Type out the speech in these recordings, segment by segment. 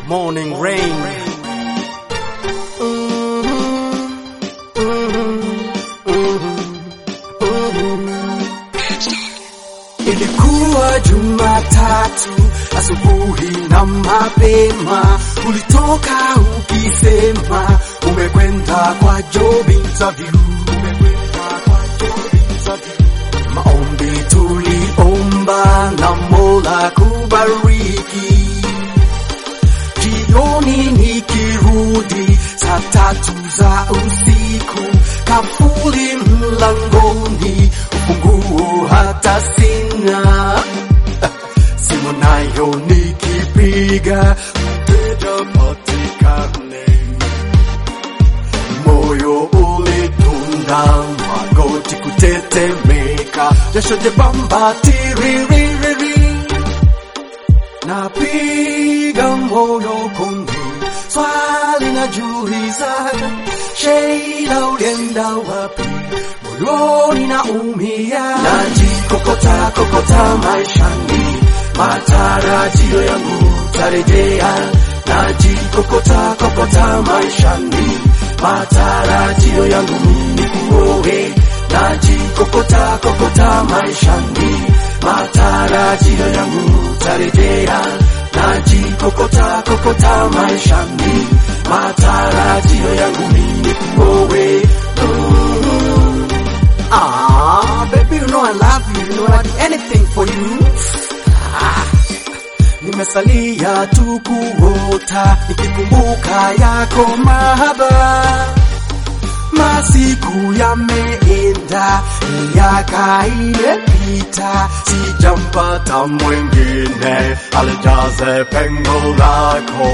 Morning rain. Ilikuwa Jumatatu asubuhi na mapema, ulitoka ukisema umekwenda kwa job interview. Umekwenda kwa job interview. Maombi tuliomba na Mola kubariki. Jioni nikirudi saa tatu za usiku, kafuli mlangoni, ufunguo hata sina. Simu nayo nikipiga, mteja patikane. Moyo ulidunda, magoti kutetemeka, jasho jebamba tiririri napiga moyo konde, swali najiuliza, Sheila ulienda wapi? Moyoni naumia, najikokota kokota maishani, matarajio yangu tarejea, najikokota kokota maishani, matarajio yangu ni kuowe, najikokota kokota maishani, matarajio yangu tarejea, najikokota kokota maishani, matarajio yangu ni kuowe. Mm. Ah, baby, you know I love you, you know I do anything for you. Ah, nimesalia tu kuota nikikumbuka yako mahaba masiku yameenda, miaka imepita, sijampata mwingine alijaze pengo lako.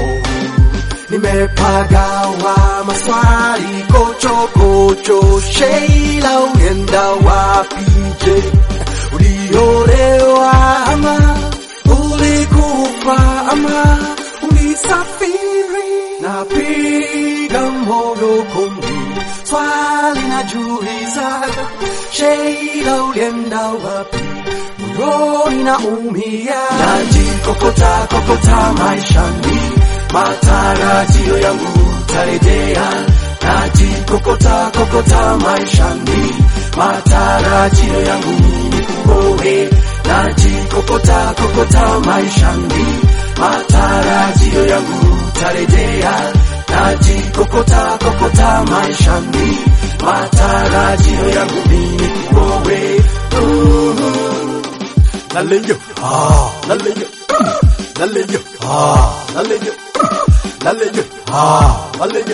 Nimepagawa maswali kochokocho, Sheila ulienda wapi? Je, uliolewa ama ulikufa ama ulisafiri? Napiga moyo konde, swali najiuliza, Sheila ulienda wapi? Moyoni naumia, najikokota kokota maishani, matarajio yangu tarejea, najikokota kokota maishani, matarajio yangu ni kuowe, najikokota kokota maishani, matarajio yangu tarejea, najikokota kokota maishani, matarajio yangu ni kuowe. Mm. Naleyo, ah, naleyo, mm, naleyo, ah, naleyo, mm, naleyo, ah, naleyo.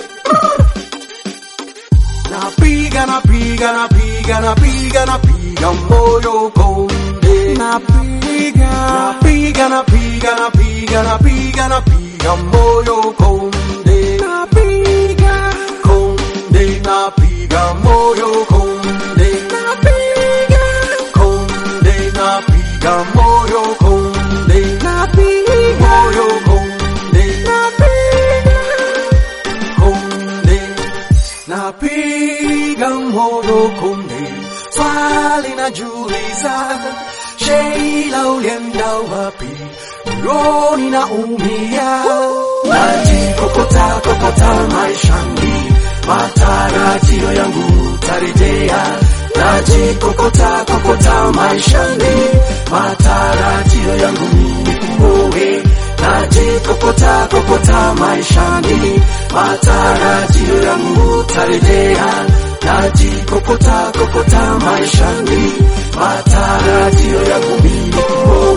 Napiga, napiga, napiga, napiga, napiga moyo konde. Napiga, napiga, napiga, napiga, napiga, napiga moyo konde. Napiga, konde, napiga moyo konde. Napiga, konde, napiga moyo konde. Napiga, moyo konde. Napiga, konde napiga moyo konde, swali najiuliza, Sheila ulienda wapi? Moyoni naumia, najikokota kokota maishani, matarajio yangu tarejea, najikokota kokota maishani, matarajio yangu ni kuowe, najikokota kokota maishani, matarajio yangu tarejea, najikokota kokota maishani, matarajio yangu ni kuowe.